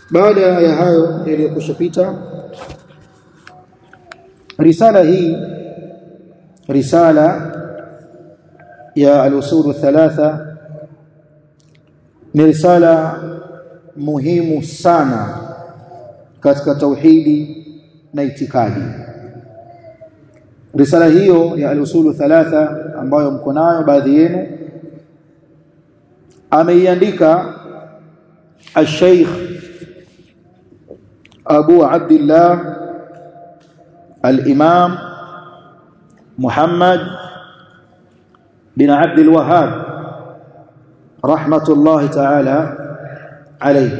baada ya hayo yaliyokushapita risala hii risala ya al-usul thalatha ni risala muhimu sana katika tauhidi na itikadi risala hiyo ya al-usul thalatha ambayo mko nayo baadhi yenu ameiandika al-sheikh Abu Abdullah al-Imam Muhammad bin Abd al-Wahhab rahmatullahi ta'ala alayhi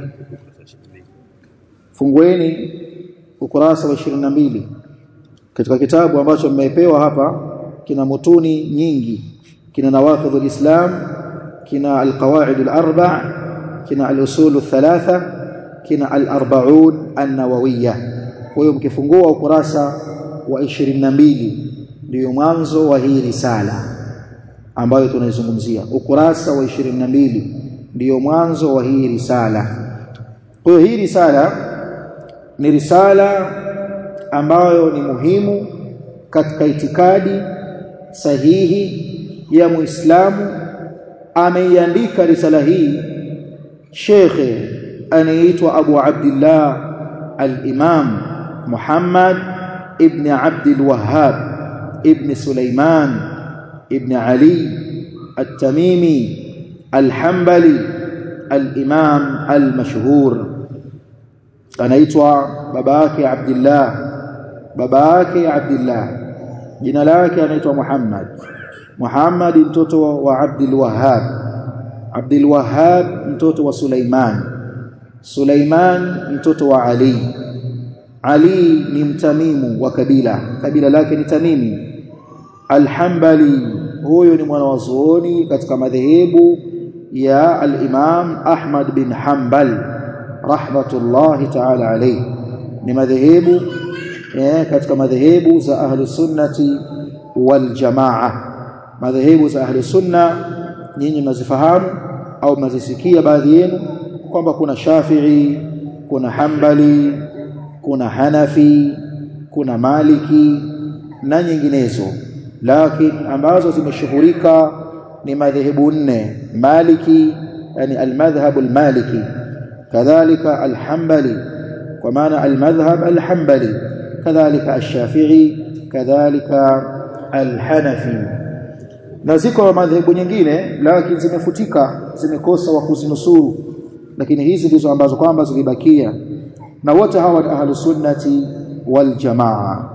fungueni ukurasa wa 22 katika kitabu ambacho mmepewa hapa kina mutuni nyingi kina nawaqidul islam kina alqawaid alarba kina alusul thalatha kina alarbaun an-nawawiyya kwa hiyo mkifungua ukurasa wa 22 ndio mwanzo wa hii risala ambayo tunaizungumzia ukurasa wa 22 ndio mwanzo wa hii risala kwa hiyo hii risala ni risala ambayo ni muhimu katika itikadi sahihi ya Muislamu ameiandika risala hii Sheikh anaitwa Abu Abdullah al-Imam Muhammad ibn Abd al-Wahhab ibn Sulaiman ibn Ali التميمي الحنبلي الإمام المشهور anaitwa baba yake Abdullah baba yake Abdullah jina lake anaitwa Muhammad Muhammad mtoto wa Abdul Wahhab Abdul Wahhab mtoto wa Sulaiman Sulaiman mtoto wa Ali Ali ni mtamimu wa kabila kabila lake ni Tamimi Al-Hanbali huyo ni mwanawazuoni katika madhehebu ya al-Imam Ahmad bin Hanbal rahmatullahi ta'ala alayhi ni madhehebu eh, katika madhehebu za ahli sunnati wal jamaa madhehebu za ahli sunna nyinyi mnazifahamu au mnazisikia baadhi yenu kwamba kuna Shafi'i kuna Hanbali kuna Hanafi kuna Maliki na nyinginezo lakini ambazo zimeshuhurika ni madhehebu nne Maliki yani al-madhhab al-maliki كذلك الحنبلي ومعنى المذهب الحنبلي كذلك الشافعي كذلك الحنفي na ziko madhehebu nyingine lakini zimefutika zimekosa wa kuzinusuru lakini hizi ndizo ambazo kwamba zilibakia na wote hawa ni ahlus sunnati wal jamaa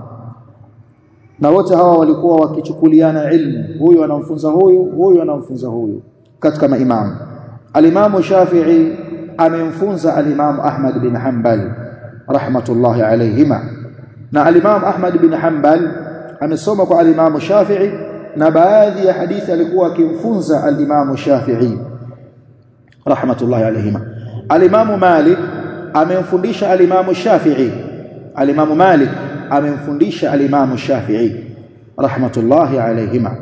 na wote hawa walikuwa wakichukuliana ilmu huyu anamfunza huyu huyu anamfunza huyu katika maimamu alimamu Shafi'i amemfunza alimamu Ahmad bin Hanbal rahmatullahi alayhima na alimamu Ahmad bin Hanbal amesoma kwa alimamu Shafi'i na baadhi ya hadithi alikuwa akimfunza alimamu Shafi'i rahmatullahi alayhima alimamu Malik amemfundisha alimamu Shafi'i alimamu Malik amemfundisha alimamu Shafi'i rahmatullahi alayhima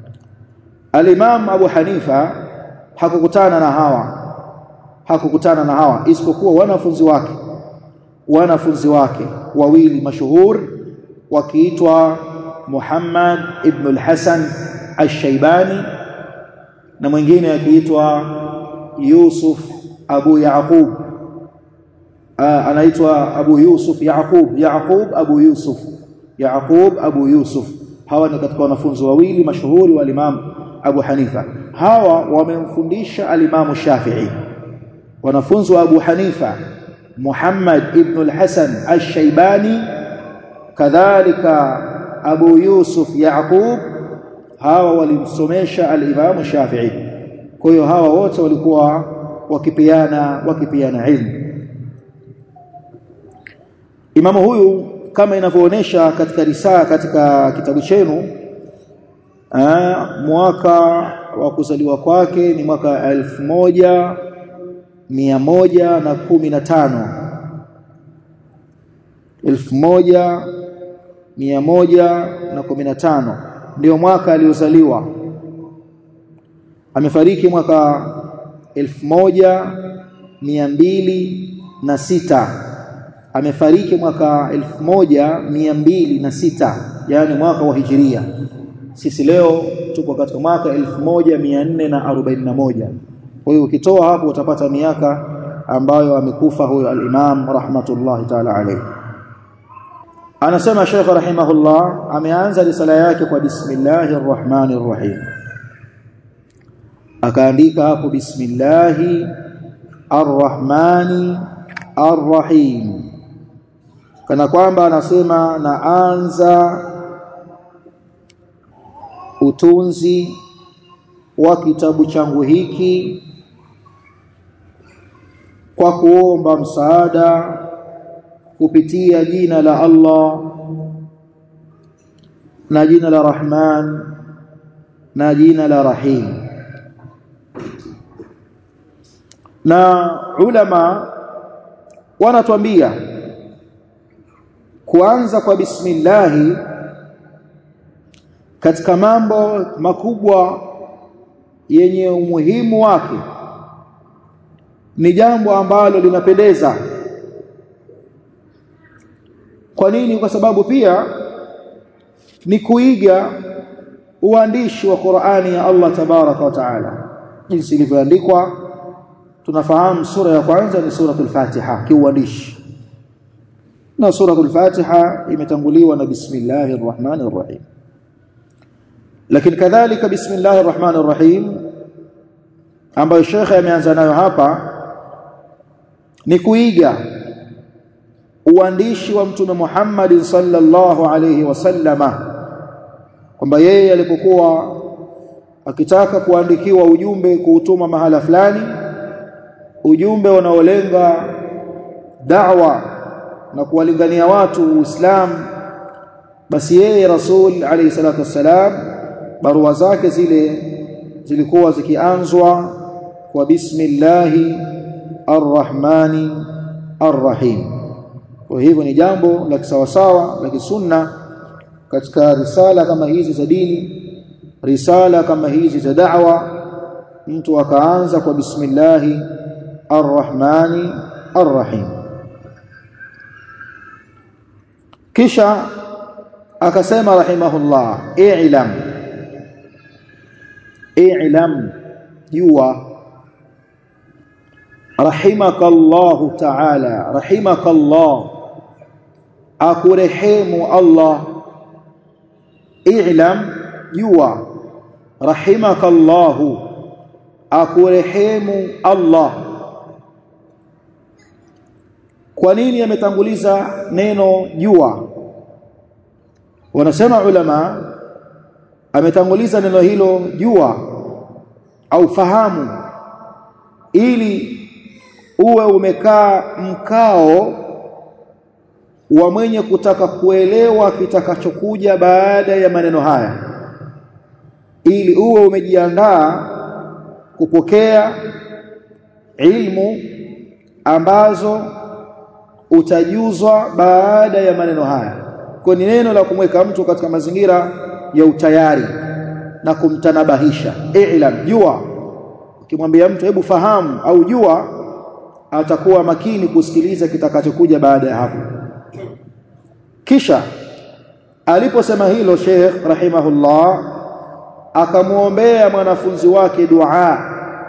alimamu Abu Hanifa hakukutana na hawa hakukutana na hawa isipokuwa wanafunzi wake wanafunzi wake wawili mashuhur wakiitwa Muhammad ibn al-Hasan al-Shaybani na mwingine akiitwa Yusuf Abu Yaqub anaitwa Abu Yusuf Yaqub Yaqub Abu Yusuf Yaqub Abu Yusuf hawa ni katika wanafunzi wawili mashuhuri wa Imam Abu Hanifa hawa wamemfundisha al-Imam Shafi'i wanafunzi wa Abu Hanifa Muhammad ibn al-Hasan al-Shaybani kadhalika Abu Yusuf Yaqub hawa walimsomesha al-Imam Shafi'i kwa hiyo hawa wote walikuwa wakipiana wakipiana ilmu Imamu huyu kama inavyoonesha katika risaa katika kitabu chenu mwaka wa kuzaliwa kwake ni mwaka elfu moja mia moja na kumi na tano elfu moja mia moja na kumi na tano ndio mwaka aliozaliwa amefariki mwaka elfu moja mia mbili na sita amefariki mwaka elfu moja mia mbili na sita yani mwaka wa hijiria sisi leo tuko katika mwaka elfu moja mia nne na arobaini na moja kwa hiyo ukitoa hapo utapata miaka ambayo amekufa huyo al-Imam rahmatullahi ta'ala alayhi anasema Sheikh rahimahullah ameanza risala yake kwa bismillahir rahmanir rahim akaandika hapo bismillahi arrahmani arrahim kana kwamba anasema naanza utunzi wa kitabu changu hiki kwa kuomba msaada kupitia jina la Allah na jina la Rahman na jina la Rahim na ulama wanatuambia kuanza kwa bismillahi katika mambo makubwa yenye umuhimu wake ni jambo ambalo linapendeza kwa nini kwa sababu pia ni kuiga uandishi wa Qur'ani ya Allah tabaraka wa taala jinsi ilivyoandikwa tunafahamu sura ya kwanza ni suratul Fatiha kiuandishi na suratul Fatiha imetanguliwa na bismillahir rahmanir rahim lakini kadhalika bismillahir rahmanir rahim ambayo shekhe ameanza nayo hapa ni kuiga uandishi wa mtume Muhammad sallallahu alayhi wasallama kwamba yeye alipokuwa akitaka kuandikiwa ujumbe kuutuma mahala fulani ujumbe unaolenga da'wa na kuwalingania watu Uislamu basi yeye Rasul alayhi salatu wassalam barua zake zile zilikuwa zikianzwa kwa bismillahi arrahmani arrahim kwa hivyo ni jambo la kisawasawa la kisunna katika risala kama hizi za dini risala kama hizi za da'wa mtu akaanza kwa bismillahi arrahmani arrahim kisha akasema rahimahullah i'lam i'lam jua rahimakallahu ta'ala rahimakallah akurehemu Allah i'lam jua rahimakallahu akurehemu Allah kwa nini ametanguliza neno jua wanasema ulama ametanguliza neno hilo jua au fahamu ili uwe umekaa mkao wa mwenye kutaka kuelewa kitakachokuja baada ya maneno haya ili uwe umejiandaa kupokea ilmu ambazo utajuzwa baada ya maneno haya kwa ni neno la kumweka mtu katika mazingira ya utayari na kumtanabahisha i'lam jua ukimwambia mtu hebu fahamu au jua atakuwa makini kusikiliza kitakachokuja baada ya hapo kisha aliposema hilo Sheikh rahimahullah akamuombea mwanafunzi wake dua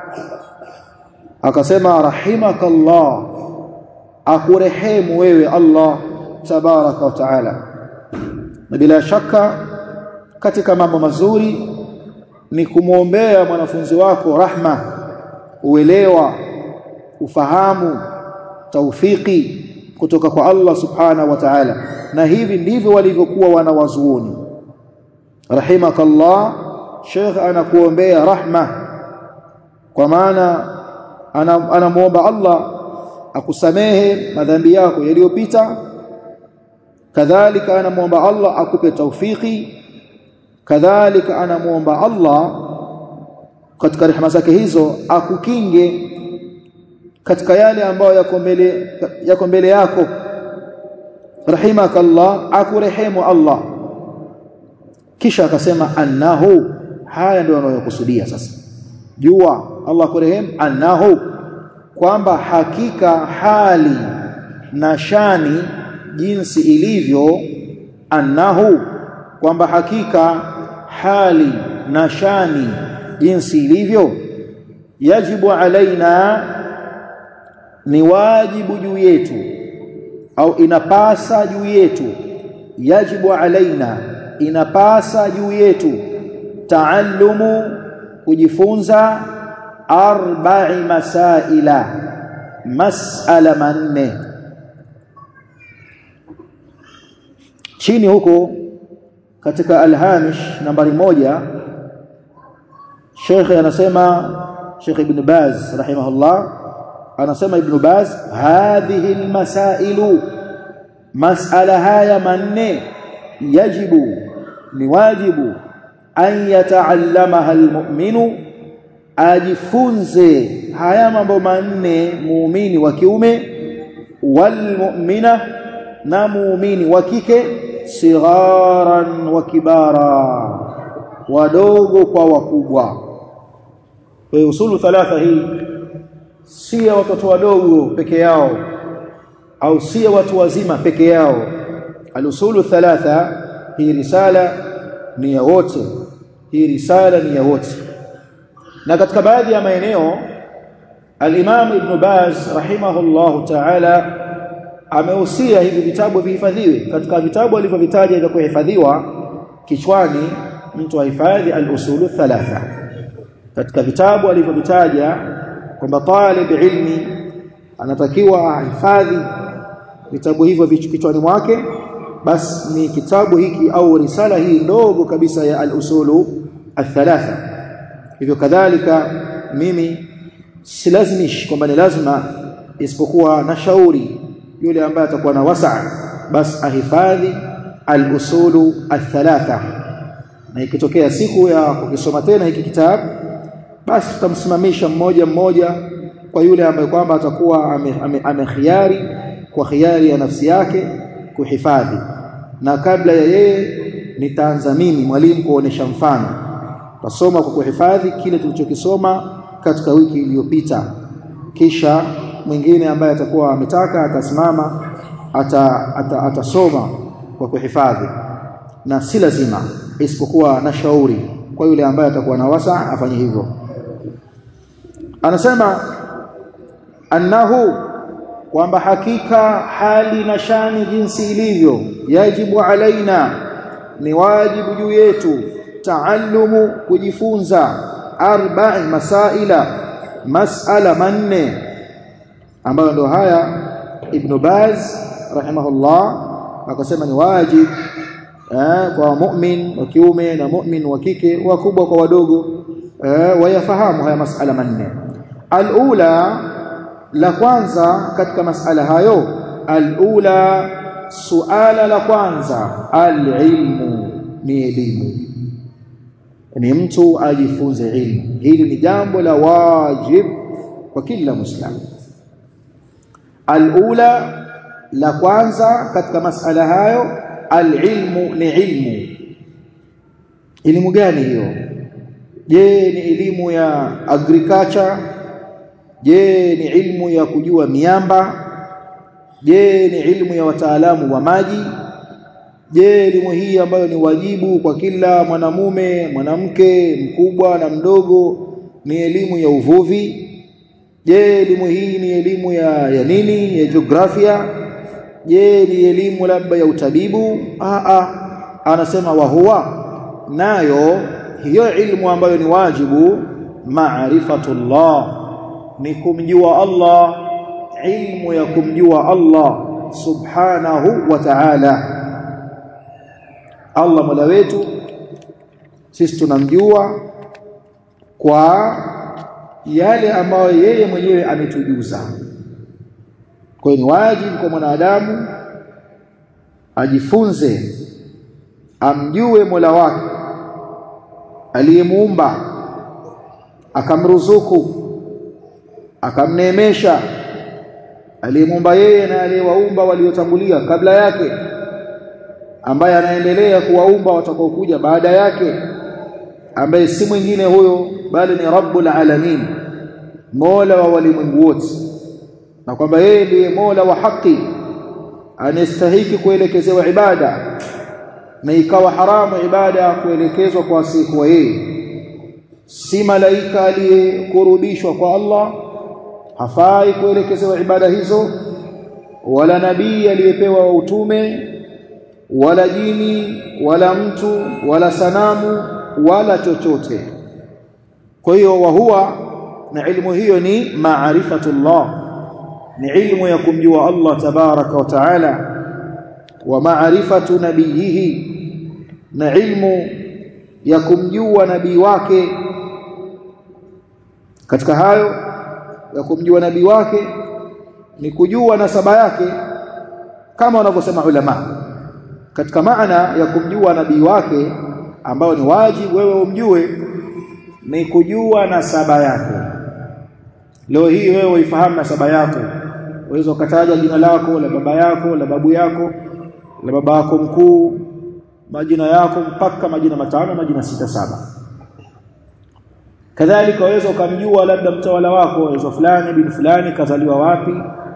akasema rahimakallah akurehemu wewe Allah tabaraka wa taala na bila shaka katika mambo mazuri ni kumwombea mwanafunzi wako rahma uelewa ufahamu taufiki kutoka kwa Allah subhanahu wa ta'ala na hivi ndivyo walivyokuwa wanawazuoni rahimakallah Sheikh anakuombea rahma kwa maana anamuomba Allah akusamehe madhambi yako yaliyopita kadhalika anamuomba Allah akupe taufiki kadhalika anamuomba Allah katika rehema zake hizo akukinge katika yale ambayo yako mbele yako mbele yako rahimakallah akurehemu Allah kisha akasema annahu haya ndio anayokusudia sasa jua Allah kurehemu annahu kwamba hakika hali na shani jinsi ilivyo annahu kwamba hakika hali na shani jinsi ilivyo yajibu alaina ni wajibu juu yetu au inapasa juu yetu yajibu alaina inapasa juu yetu taallumu kujifunza arba'i masaila mas'ala manne chini huko katika alhamish nambari moja Sheikh anasema Sheikh Ibn Baz rahimahullah anasema Ibn Baz hadhihi almasailu mas'ala haya manne yajibu ni wajibu an yataallamaha almu'minu ajifunze haya mambo manne muumini wa kiume walmu'mina na muumini wa kike sigharan wa kibara wadogo kwa wakubwa kwa hiyo usulu thalatha hii si ya watoto wadogo peke yao au si ya watu wazima peke yao alusulu thalatha hii risala ni ya wote hii risala ni ya wote na katika baadhi ya maeneo al-Imam Ibn Baz rahimahullahu ta'ala amehusia hivi vitabu vihifadhiwe katika vitabu alivyovitaja vya kuhifadhiwa kichwani mtu ahifadhi al-usulu thalatha katika vitabu alivyovitaja kwamba talib ilmi anatakiwa ahifadhi vitabu hivyo kichwani mwake basi ni kitabu hiki au risala hii ndogo kabisa ya al-usulu al-thalatha hivyo kadhalika mimi silazimishi kwamba ni lazima isipokuwa na shauri yule ambaye atakuwa na wasaa basi ahifadhi al-usulu al-thalatha na ikitokea siku ya kukisoma tena hiki kitabu basi tutamsimamisha mmoja mmoja kwa yule ambaye kwamba atakuwa amekhiari ame, ame kwa khiari ya nafsi yake kuhifadhi na kabla ya yeye nitaanza mimi mwalimu kuonesha mfano tasoma kwa kuhifadhi kile tulichokisoma katika wiki iliyopita kisha mwingine ambaye atakuwa ametaka atasimama ata, ata, atasoma kwa kuhifadhi na si lazima isipokuwa na shauri kwa yule ambaye atakuwa na wasa afanye hivyo anasema annahu kwamba hakika hali na shani jinsi ilivyo yajibu alaina ni wajibu juu yetu taallumu kujifunza arba'i masaila mas'ala manne ambayo ndio haya ibn Baz rahimahullah akasema ni wajib eh, kwa mu'min wa kiume na mu'min wa kike wakubwa kwa wadogo eh, wayafahamu haya mas'ala manne alula la kwanza katika mas'ala hayo alula suala la kwanza alilmu ni elimu ni mtu ajifunze ilmu hili ni jambo la wajib kwa kila muislamu alula la kwanza katika masala hayo alilmu ni ilmu elimu gani hiyo je ni elimu ya agriculture je ni ilmu ya kujua miamba je ni ilmu ya wataalamu wa maji je elimu hii ambayo ni wajibu kwa kila mwanamume mwanamke mkubwa na mdogo ni elimu ya uvuvi je elimu hii ni elimu ya, ya nini ya jiografia je ni elimu labda ya utabibu a a anasema wa huwa nayo hiyo ilmu ambayo ni wajibu maarifatullah ni kumjua Allah ilmu ya kumjua Allah subhanahu wa ta'ala Allah Mola wetu sisi tunamjua kwa yale ambayo yeye mwenyewe ametujuza kwa hiyo ni wajibu kwa mwanadamu ajifunze amjue Mola wake aliyemuumba akamruzuku akamneemesha aliyemuumba yeye na aliyewaumba waliotangulia kabla yake ambaye anaendelea kuwaumba watakaokuja baada yake ambaye si mwingine huyo bali ni rabbul alamin mola wa walimwengu wote na kwamba yeye ndiye Mola wa haki anastahiki kuelekezewa ibada na ikawa haramu ibada kuelekezwa kwa asiyekuwa yeye si malaika aliyekurubishwa kwa Allah hafai kuelekezewa ibada hizo wala nabii aliyepewa utume wala jini wala mtu wala sanamu wala chochote kwa hiyo wa huwa na ilmu hiyo ni maarifatullah ni ilmu ya kumjua Allah tabaraka wa taala wa maarifatu nabiyihi na ilmu ya kumjua nabii wake katika hayo ya kumjua nabii wake ni kujua nasaba yake kama wanavyosema ulama katika maana ya kumjua nabii wake ambao ni wajibu wewe umjue ni kujua nasaba yake leo hii wewe uifahamu nasaba yako uweza ukataja jina lako la baba yako la babu yako la baba yako mkuu majina yako mpaka majina matano majina sita saba kadhalika waweza ukamjua labda mtawala wako waweza fulani bin fulani kazaliwa wapi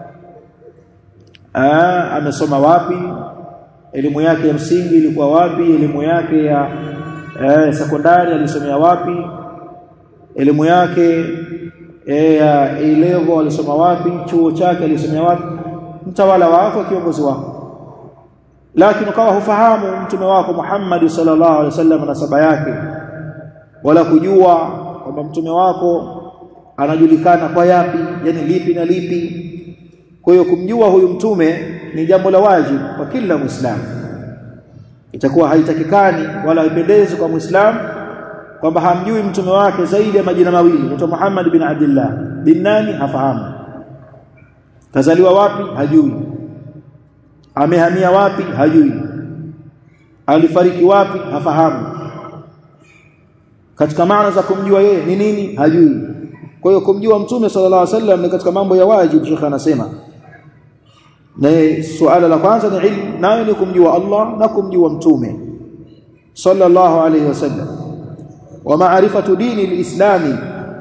Aa, amesoma wapi elimu yake ya msingi ilikuwa wapi elimu yake ya eh, sekondari alisomea wapi elimu yake eh, ya A-level alisoma wapi chuo chake alisomea wapi mtawala wako kiongozi wako lakini ukawa hufahamu mtume wako Muhammad sallallahu alaihi wasallam nasaba yake wala kujua kwamba mtume wako anajulikana kwa yapi yani lipi na lipi kwa hiyo kumjua huyu mtume ni jambo la wajibu kwa kila muislamu itakuwa haitakikani wala haipendezi kwa muislamu kwamba hamjui mtume wake zaidi ya majina mawili mtume Muhammad bin Abdullah bin nani hafahamu kazaliwa wapi hajui amehamia wapi hajui alifariki wapi hafahamu katika maana za kumjua yeye ni nini hajui kwa hiyo kumjua mtume sallallahu alaihi wasallam ni katika mambo ya wajibu shekha anasema na suala la kwanza ni ilmu nayo ni kumjua Allah na kumjua mtume sallallahu alaihi wasallam wa maarifatu dini alislami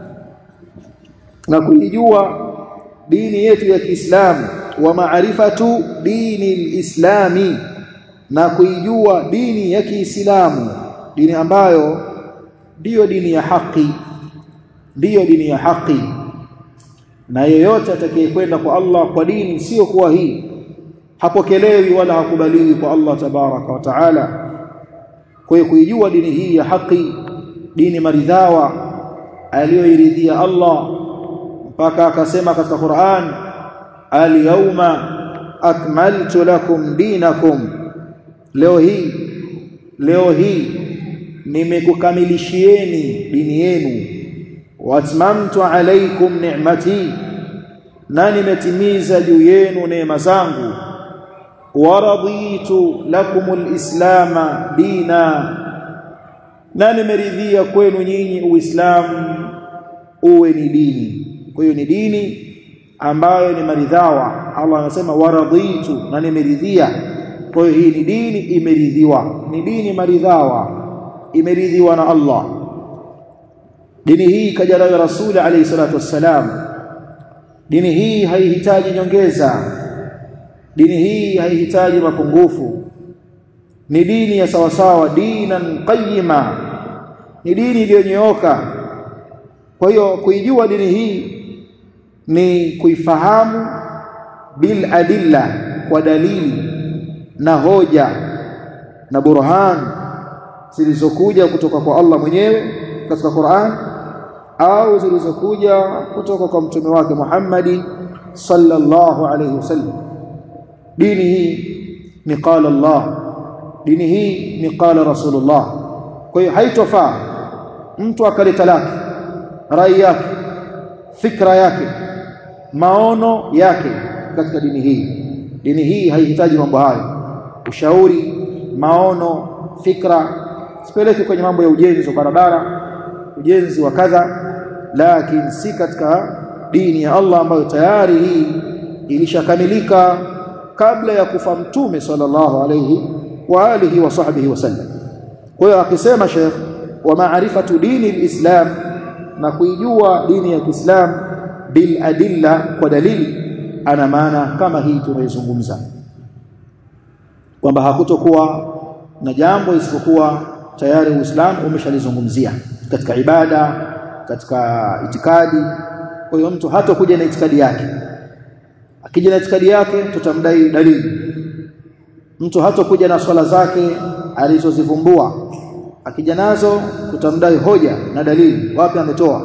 na kuijua dini yetu ya Kiislamu wa maarifatu dini alislami na kuijua dini ya Kiislamu dini ambayo ndiyo dini ya haki ndiyo dini ya haki na yeyote atakayekwenda kwa Allah kwa dini sio kuwa hii hapokelewi wala hakubaliwi kwa Allah tabaraka wa taala kwa hiyo kuijua dini hii ya haki dini maridhawa aliyoiridhia Allah mpaka akasema katika Qur'an al-yawma akmaltu lakum dinakum leo hii leo hii nimekukamilishieni dini yenu watmamtu alaykum ni'mati na nimetimiza juu yenu neema zangu waraditu lakumul islama dina na nimeridhia kwenu nyinyi uislamu uwe ni dini kwa hiyo ni dini ambayo ni maridhawa Allah anasema waraditu na nimeridhia kwa hiyo hii ni dini imeridhiwa ni dini maridhawa imeridhiwa na Allah dini hii kaja nayo rasuli alayhi salatu wassalam dini hii haihitaji nyongeza dini hii haihitaji mapungufu ni dini ya sawasawa dinan qayyima ni dini iliyonyooka kwa hiyo kuijua dini hii ni kuifahamu bil adilla kwa dalili na hoja na burhan zilizokuja kutoka kwa Allah mwenyewe katika Qur'an au zilizokuja kutoka kwa mtume wake Muhammad sallallahu alayhi wasallam dini hii ni qala Allah dini hii ni qala Rasulullah kwa hiyo haitofaa mtu akaleta lake rai yake fikra yake maono yake katika dini hii dini hii haihitaji mambo hayo ushauri maono fikra sipeleke kwenye mambo ya ujenzi wa barabara ujenzi wa kadha lakini si katika dini ya Allah ambayo tayari hii ilishakamilika kabla ya kufa mtume sallallahu alayhi wa alihi wa sahbihi wasallam kwa hiyo akisema Sheikh wa maarifatu dini alislam na kuijua dini ya Kiislam bil adilla kwa dalili ana maana kama hii tunaizungumza kwamba hakutokuwa na jambo isipokuwa tayari Uislamu umeshalizungumzia katika ibada katika itikadi kwa hiyo mtu hatakuja na itikadi yake akija na itikadi yake tutamdai dalili mtu hatakuja na swala zake alizozivumbua akija nazo tutamdai hoja na dalili wapi ametoa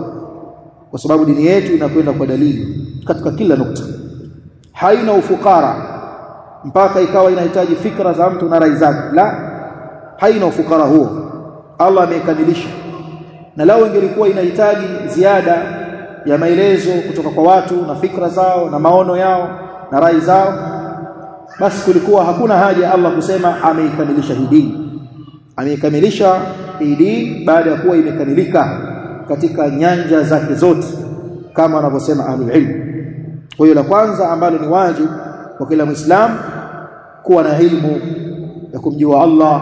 kwa sababu dini yetu inakwenda kwa dalili katika kila nukta haina ufukara mpaka ikawa inahitaji fikra za mtu na rai zake la haina ufukara huo Allah ameikamilisha na lao ingelikuwa inahitaji ziada ya maelezo kutoka kwa watu na fikra zao na maono yao na rai zao basi kulikuwa hakuna haja ya Allah kusema ameikamilisha hii dini ameikamilisha hii dini baada ya kuwa imekamilika katika nyanja zake zote kama wanavyosema ahlul ilm kwa hiyo la kwanza ambalo ni wajibu kwa kila muislamu kuwa na ilmu ya kumjua Allah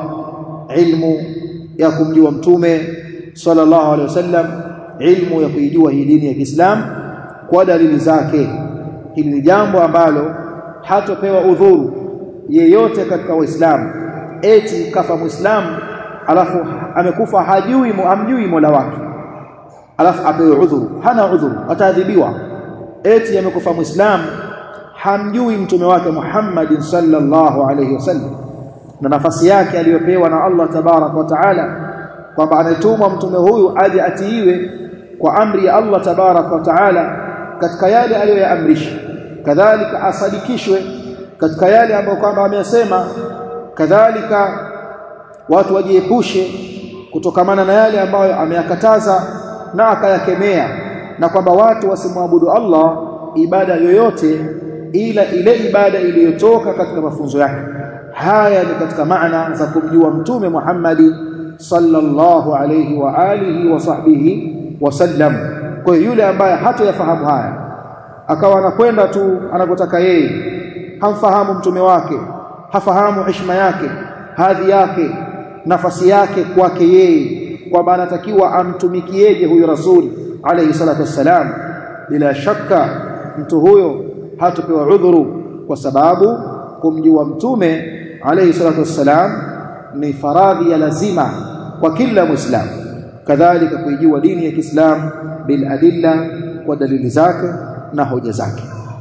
ilmu ya kumjua mtume sallallahu alaihi wasallam ilmu ya kuijua hii dini ya Kiislamu kwa dalili zake hili ni jambo ambalo hatopewa udhuru yeyote katika waislamu eti kafa muislamu alafu amekufa hajui hamjui Mola wake alafu apewe udhuru hana udhuru ataadhibiwa eti amekufa muislamu hamjui mtume wake Muhammad sallallahu alayhi wasallam na nafasi yake aliyopewa na Allah tabarak wa taala kwamba ametumwa mtume huyu aje atiiwe kwa amri ya Allah tabarak wa taala katika yale aliyoyaamrisha kadhalika asadikishwe katika yale ambayo kwamba amesema kadhalika watu wajiepushe kutokamana na yale ambayo ameyakataza na akayakemea na kwamba watu wasimwabudu Allah ibada yoyote ila ile ibada iliyotoka katika mafunzo yake haya ni katika maana za kumjua mtume Muhammadi sallallahu alayhi wa alihi wa sahbihi wasallam kwa hiyo yule ambaye hatoyafahamu haya akawa anakwenda tu anavyotaka yeye hamfahamu mtume wake hafahamu heshima yake hadhi yake nafasi yake kwake yeye kwamba anatakiwa amtumikieje huyu rasuli alayhi salatu wassalam bila shaka mtu huyo hatapewa udhuru kwa sababu kumjua mtume alayhi salatu wassalam ni faradhi ya lazima kwa kila muislamu kadhalika kuijua dini ya Kiislamu bil adilla kwa dalili zake na hoja zake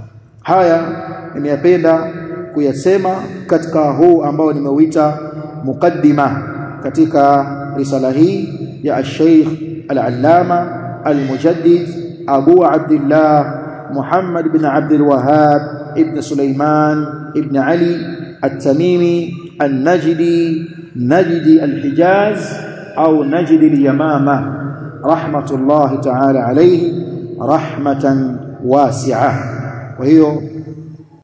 haya nimeyapenda kuyasema katika huu ambao nimeuita mukaddima katika risala hii ya al-Sheikh al-Allama al-Mujaddid Abu Abdullah Muhammad bin Abdul Wahhab ibn Sulaiman ibn Ali التميمي النجدي نجدي الحجاز أو نجدي اليمامة رحمة الله تعالى عليه رحمة واسعة وهي